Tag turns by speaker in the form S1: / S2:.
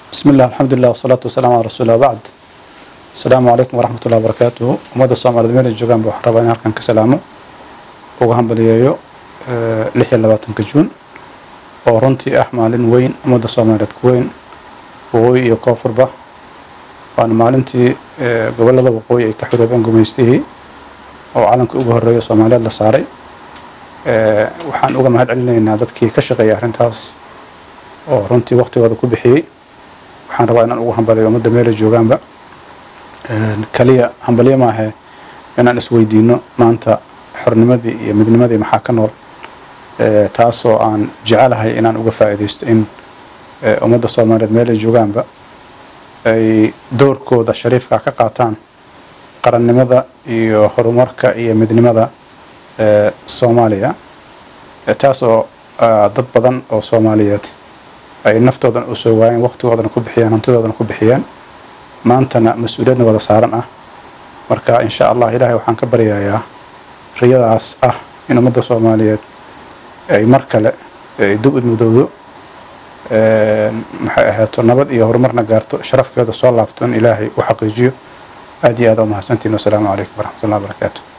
S1: بسم الله الحمد لله والصلاة والسلام على رسول الله بعد السلام عليكم ورحمة الله وبركاته ummadda Soomaaliyeed meel ay joogaan baan rabaa in halkan ka salaamo ugu hambaliyeeyo lix iyo labaatanka juun oo runtii ah maalin weyn ummadda Soomaaliyeed ku weyn waqooyi iyo koonfurba waana maalintii gobolada waqooyi ay ka xoroobeen gumaystihii oo calanka ugu horeeya Soomaaliyeed la saaray waxaan uga mahad celinaynaa dadkii ka shaqeeyay arrintaas oo runtii waqtigooda ku bixiyey waxaan rabaa inaan ugu hambaliyo ummadda meel ay joogaanba kaliya hambaliyo maahe inaan isweydiino maanta xornimadii iyo midnimadii maxaa ka nool taasoo aan jecelahay inaan uga faa'iidaysto in ummadda soomaaliyeed meel ay joogaanba ay doorkooda shariifka ka qaataan qarannimada iyo horumarka iyo midnimada soomaaliya taasoo dad badan oo soomaaliyeed ay naftoodan u soo waayeen waqtigoodana ku bixiyeen hantidoodana ku bixiyeen maantana mas-uuliyadna wada saaran ah marka insha allah ilaahay waxaan ka baryayaa riyadaas ah in ummadda soomaaliyeed ay mar kale dib u mudowdo maxay ahaato nabad iyo horumarna gaarto sharafkeeda soo laabto in ilaahay u xaqiijiyo aad iyo aad u mahadsantiin wasalaamu calaykum waraxmatullahi wabarakaatu